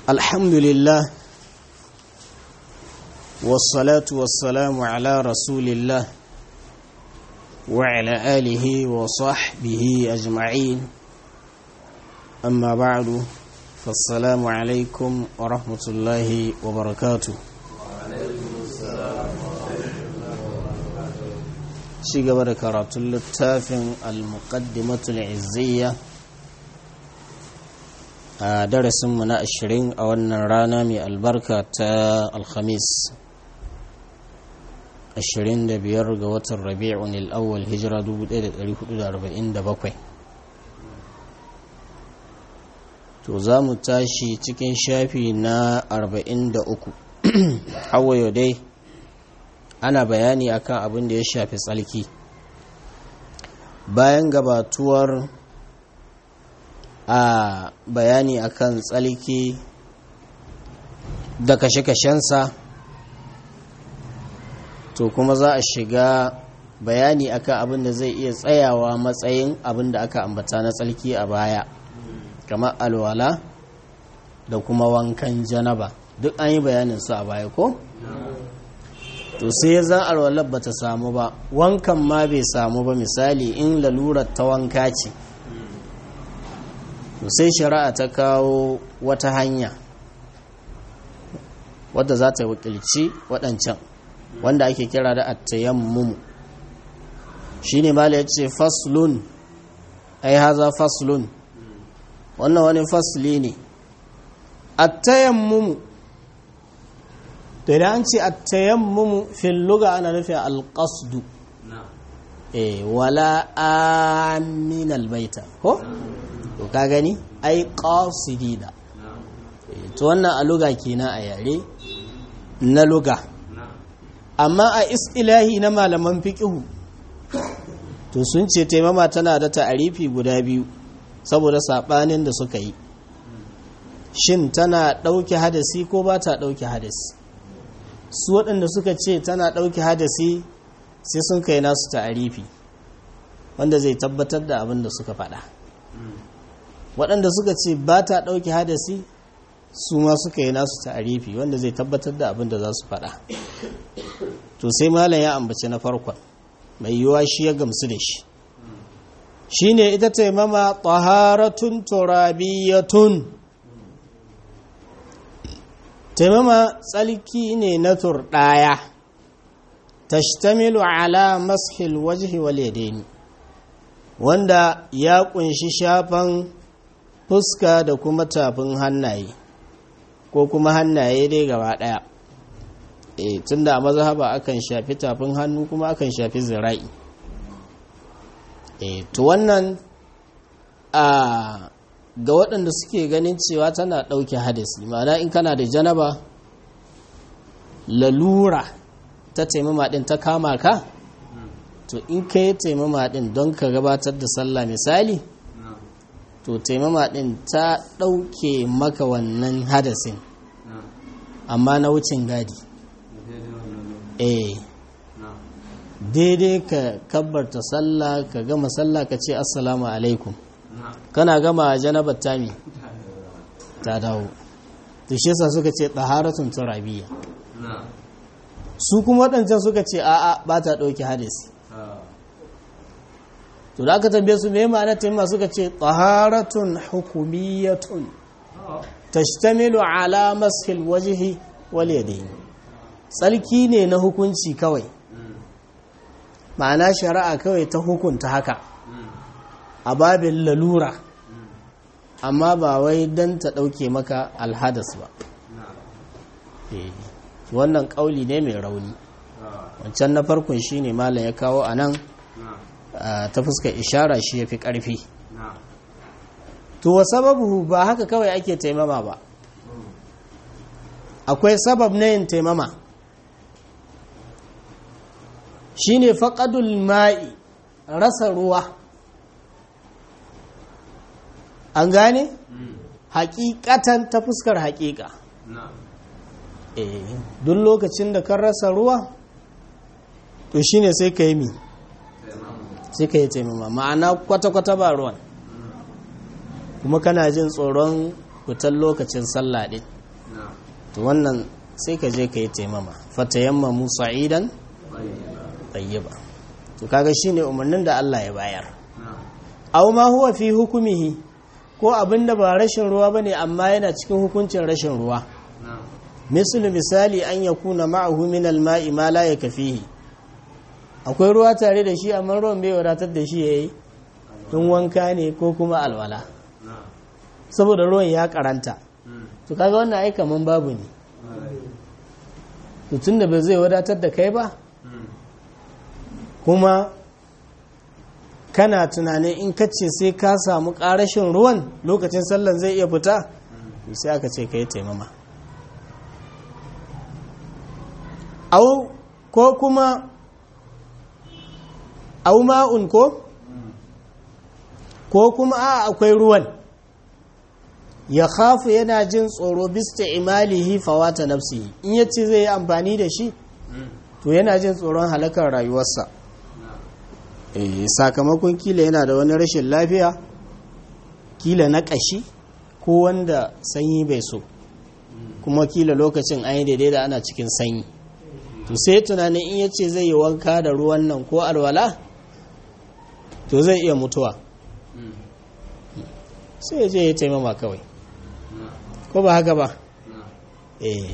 الحمد لله والصلاة والسلام على رسول الله وعلى آله وصحبه أجمعين أما بعد فالسلام عليكم ورحمة الله وبركاته ci gaba da karatun littafin al-muqaddimatul izziya a darasinmu na ashirin a wannan rana mai albarka ta alhamis 25 ga watan rabi'un al'awwal hijira 1447 to za mu tashi cikin shafi na 43 hawayo dai ana bayani akan abin da ya shafi tsalki bayan gabatuwar a bayani akan tsalki da kashe-kashensa to kuma za a shiga bayani akan abin da zai iya tsayawa matsayin abin da aka ambata na tsalki a baya kamar alwala da kuma wankan janaba duk an yi bayanin su a baya ko? to sai ya zan alwalar ba ta samu ba wankan ma bai samu ba misali in lalurar ta wanka ce to sai shari'a ta kawo wata hanya wadda za ta wakilci waɗancan wanda ake kira da attayammumu shi ne mala ya ce faslun ai haza faslun wannan wani fasli ne attayammumu to idan an ce attayammumu fil luga ana nufin alqasdu eh wala amin albaita ko to ka gani ai qasidina to wannan a luga kenan a yare na luga amma a istilahi na malaman fiqhu to sun ce taimama tana da ta'arifi guda biyu saboda sabanin da suka yi shin tana ɗauke hadasi ko ba ta ɗauke hadasi su waɗanda suka ce tana ɗauke hadasi sai sun kai nasu ta'arifi wanda zai tabbatar da abin da suka faɗa waɗanda suka ce ba ta ɗauke hadasi su ma suka yi nasu ta'arifi wanda zai tabbatar da abin da za su faɗa to sai malam ya ambaci na farkon mai yiwuwa shi ya gamsu da shi shine ita taimama taharatun turabiyatun taimama tsalki ne na turɗaya tashtamilu ala mashil wajhi wal yadaini wanda ya kunshi shafan fuska da kuma tafin hannaye ko kuma hannaye dai gaba daya e tunda a mazhaba akan shafi tafin hannu kuma akan shafi zira'i e to wannan a ga waɗanda suke ganin cewa tana ɗauke hadisi ma'ana in kana da janaba lalura ta taimama ɗin ta kama ka to in ka yi taimama ɗin don ka gabatar da sallah misali to taimama ɗin ta ɗauke maka wannan hadasin amma na wucin gadi eh daidai ka kabbarta sallah ka gama sallah ka ce assalamu alaikum kana gama janabar tami ta dawo to shi yasa suka ce taharatun turabiya su kuma waɗancan suka ce a'a ba ta ɗauki hadisi to da aka tambaye su me ma'ana taimma suka ce taharatun hukumiyatun tashtamilu ala mashil wajhi wal yadayn tsarki ne na hukunci kawai ma'ana shari'a kawai ta hukunta haka a babin lalura amma ba wai don ta ɗauke maka alhadas ba wannan ƙauli ne mai rauni wancan na farkon shi ne malam ya kawo a nan ta fuskar ishara shi ya fi ƙarfi to wa sababu ba haka kawai ake taimama ba akwai sabab na yin taimama shi ne faƙadul ma'i rasa ruwa an gane hakikatan ta fuskar hakika eh duk lokacin da kan rasa ruwa to shine sai ka yi mi sai ka yi taimama ma'ana kwata-kwata ba ruwan kuma kana jin tsoron fitar lokacin sallah ɗin to wannan sai ka je ka yi taimama fatayamma musa idan tayyiba to kaga shine umarnin da Allah ya bayar aw ma huwa fi hukumihi ko abinda ba rashin ruwa bane amma yana cikin hukuncin rashin ruwa misali misali an yakuna ma'ahu min al-ma'i ma la yakfihi akwai ruwa tare da shi amma ruwan bai wadatar da shi yayi in wanka ne ko kuma alwala saboda ruwan ya karanta to kaga wannan ai kaman babu ne to tunda ba zai wadatar da kai ba kuma kana tunanin in kace sai ka samu ƙarashin ruwan lokacin sallan zai iya fita sai aka ce ka yi taimama au ko kuma au ma'un ko ko kuma a akwai ruwan ya khafu yana jin tsoro bista imalihi fawata nafsihi in yace zai yi amfani da shi to yana jin tsoron halakar rayuwarsa sakamakon kila yana da wani rashin lafiya kila na ƙashi ko wanda sanyi bai so kuma kila lokacin an yi daidai da ana cikin sanyi to sai tunanin in yace zai yi wanka da ruwan nan ko alwala to zai iya mutuwa sai ya je ya taimama kawai ko ba haka ba eh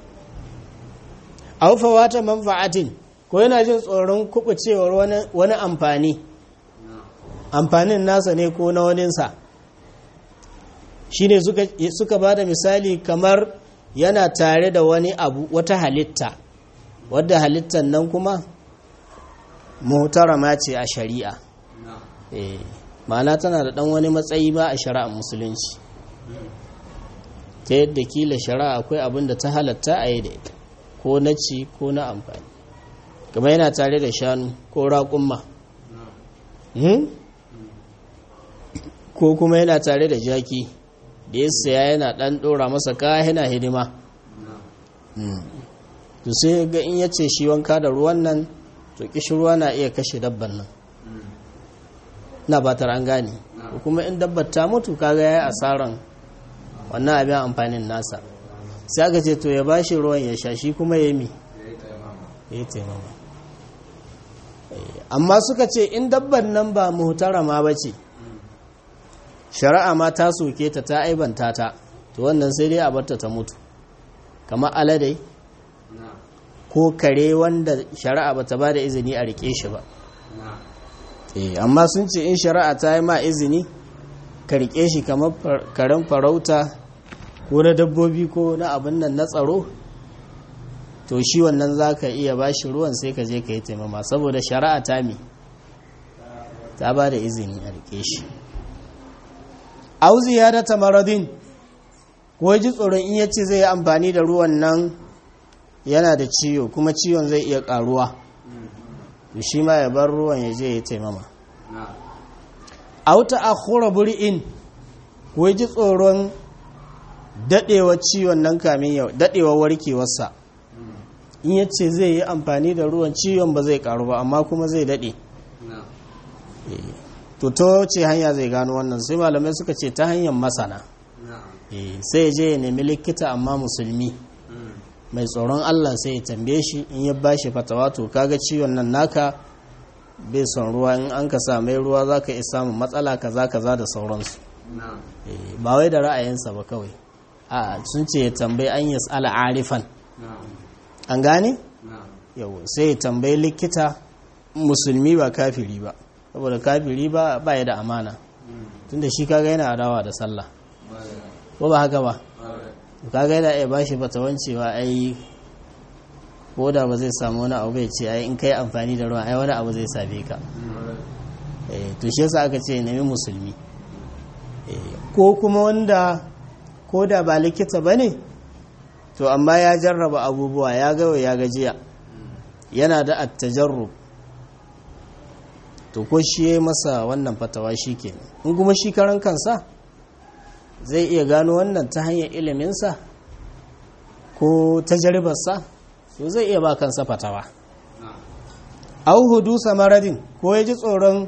aufa wata manfa'atin ko yana jin tsoron kubucewar wani amfani amfanin nasa ne ko na waninsa shi ne suka ba da misali kamar yana tare da wani abu wata halitta wadda halittar nan kuma muhtarama ce a shari'a ma'ana tana da ɗan wani matsayi ba a shari'ar musulunci ta yadda kila shari'a akwai abin da ta halatta a yi da ita ko na ci ko na amfani kamar yana tare da shanu ko raƙumma ko kuma yana tare da jaki da ya saya yana ɗan ɗora masa kaya yana hidima to sai ga in yace shi wanka da ruwan nan to ruwa na iya kashe dabban nan na batar an gane kuma in dabbar ta mutu kaga yayi asaran wannan abin amfanin nasa sai aka ce to ya bashi ruwan ya sha shi kuma ya mi ya taimama amma suka ce in dabban nan ba muhtarama ba ce shari'a ma ta soke ta ta aibanta ta to wannan sai dai a barta ta mutu kamar aladai ko kare wanda shari'a ba ta ba da izini a rike shi ba amma sun ce in shari'a ta yi ma izini ka rike shi kamar karen farauta ko na dabbobi ko na abin nan na tsaro to shi wannan za ka iya ba shi ruwan sai ka je ka yi taimama saboda shari'a ta mi ta ba da izini a rike shi auzi ya da tamaradin ko ji tsoron in yace zai yi amfani da ruwan nan yana da ciwo kuma ciwon zai iya karuwa to shi ma ya bar ruwan ya je ya taimama auta akhura buri'in ko ji tsoron dadewa ciwon nan kamin yau dadewa warkewarsa in yace zai yi amfani da ruwan ciwon ba zai karu ba amma kuma zai dade to to ce hanya zai gano wannan sai malamai suka ce ta hanyar masana sai ya je ya nemi likita amma musulmi mai tsoron Allah sai ya tambaye shi in ya bashi fatawa to kaga ciwon nan naka bai son ruwa in an ka mai ruwa za ka iya samun matsala kaza kaza da sauransu ba wai da ra'ayinsa ba kawai a sun ce ya tambayi an yi tsala arifan an gane yau sai ya tambayi likita musulmi ba kafiri ba saboda kafiri ba ba ya da amana tunda shi kaga yana adawa da sallah ko ba haka ba kaga yana iya bashi fatawan cewa ai ko da ba zai samu wani abu bai ce ai in kai amfani da ruwa ai wani abu zai same ka to shi yasa aka ce nemi musulmi ko kuma wanda ko da ba likita ba ne to amma ya jarraba abubuwa ya gawa ya gajiya yana da attajarru to ko shi ya masa wannan fatawa shi ke in kuma shi karan kansa zai iya gano wannan ta hanyar iliminsa ko tajaribarsa so zai iya ba kansa fatawa au hudu samaradin ko ya ji tsoron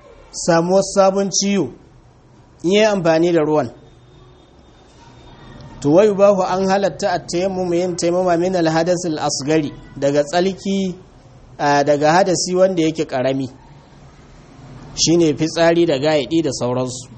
samuwar sabon ciwo in yi amfani da ruwan to wai bahu an halatta a tayammum yin taimama min alhadas asgari daga tsalki daga hadasi wanda yake karami shine fitsari da gaidi da sauransu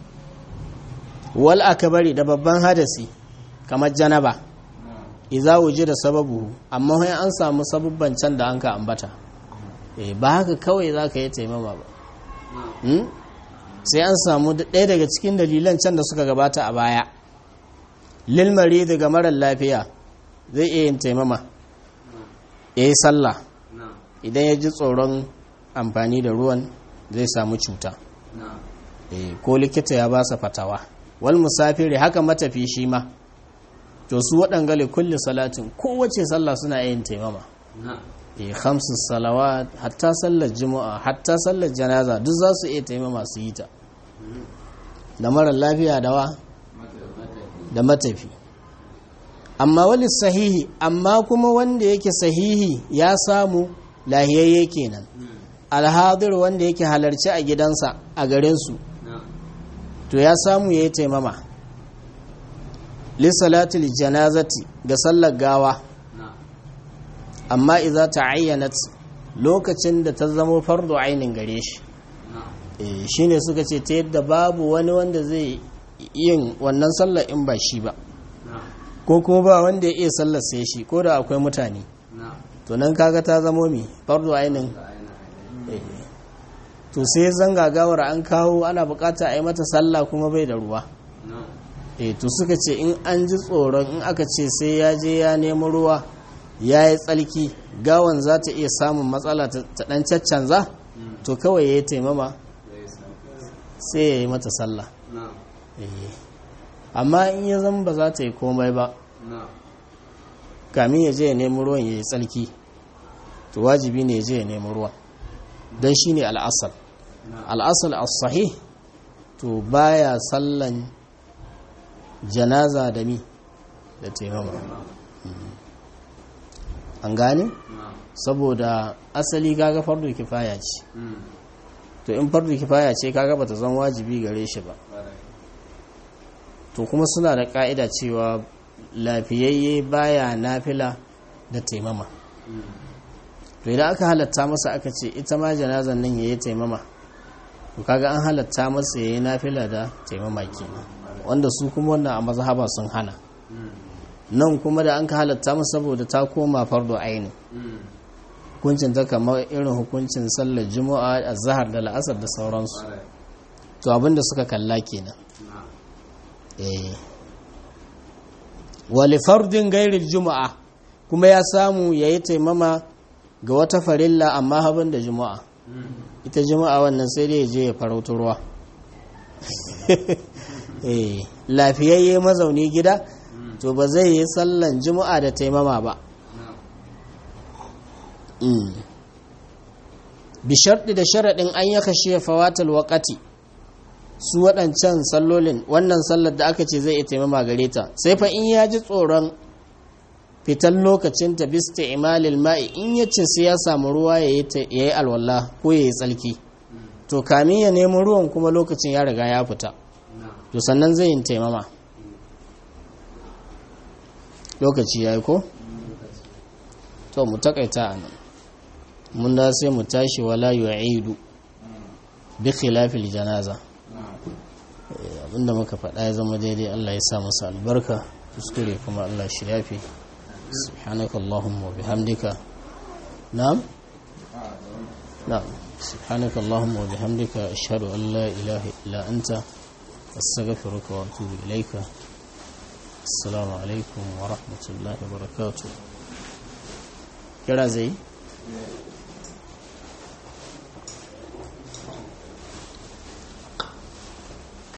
wal akbari da babban hadasi kamar janaba iza wuje da sababu amma sai an samu sabubban can da an ka ambata ba haka kawai za ka yi taimama ba sai an samu ɗaya daga cikin dalilan can da suka gabata a baya lilmari daga marar lafiya zai iya yin taimama ya yi sallah idan ya ji tsoron amfani da ruwan zai samu cuta ko likita ya ba sa fatawa wal musafiri haka matafi shi ma to su waɗangale kulle salatin kowace sallah suna yin taimama e hamsin salawa hatta sallar juma'a hatta sallar janaza duk za su iya taimama su yi ta da marar lafiya dawa da matafi amma wani sahihi amma kuma wanda yake sahihi ya samu lahiyayye kenan alhadir wanda yake halarci a gidansa a garinsu to ya samu ya yi taimama lissalatul janazati ga sallar gawa amma iza ta ayyanat lokacin da ta zama fardo ainin gare shi shi ne suka ce ta yadda babu wani wanda zai yin wannan sallar in ba shi ba ko kuma ba wanda ya iya sallar sai shi ko da akwai mutane to nan kaga ta zamo mi fardo ainin to sai zanga gawar an kawo ana bukata a yi mata sallah kuma bai da ruwa e to suka ce in an ji tsoron in aka ce sai ya je ya nemi ruwa ya yi tsalki gawan za ta iya samun matsala ta dan caccanza to kawai ya yi taimama sai ya yi mata sallah amma in ya zama ba za ta yi komai ba kamin ya je ya nemi ruwan ya yi tsalki to wajibi ne ya je ya nemi ruwan don shi ne al'asal al'asal as-sahih to baya sallan janaza da mi da taimama an gane saboda asali kaga fardu kifaya ce to in fardu kifaya ce kaga bata zan wajibi gare shi ba to kuma suna da ka'ida cewa lafiyayye baya nafila da taimama to idan aka halatta masa aka ce ita ma janazan nan yayi taimama to kaga an halatta masa yayi nafila da taimama kenan wanda su kuma wannan a mazhaba sun hana nan kuma da an ka halatta masa saboda ta koma fardo aini hukuncin ta kamar irin hukuncin sallar juma'a a zahar da la'asar da sauransu to abinda suka kalla kenan eh wali fardin gairil juma'a kuma ya samu yayi taimama ga wata farilla amma habin da juma'a ita juma'a wannan sai dai je ya farauta ruwa eh lafiyayye mazauni gida to ba zai yi sallan juma'a da taimama ba bi sharɗi da sharaɗin an ya kashe fawatal waƙati su waɗancan sallolin wannan sallar da aka ce zai iya taimama gare ta sai fa in ya ji tsoron fitan lokacin ta bista imalil ma'i in ya ce sai ya samu ruwa ya yi alwala ko ya yi tsalki to kamin ya nemi ruwan kuma lokacin ya riga ya fita to sannan zai yin taimama lokaci ya yi ko? to mu takaita a nan mun da sai mu tashi wala yu'idu bi khilafil janaza abinda muka faɗa ya zama daidai Allah ya sa masa albarka kuskure kuma Allah shi yafi subhanaka allahumma bihamdika na'am na'am subhanaka allahumma bihamdika ashhadu an la ilaha illa anta astaghfiruka wa atubu ilayka assalamu alaikum wa rahmatullahi wa barakatuh kira zai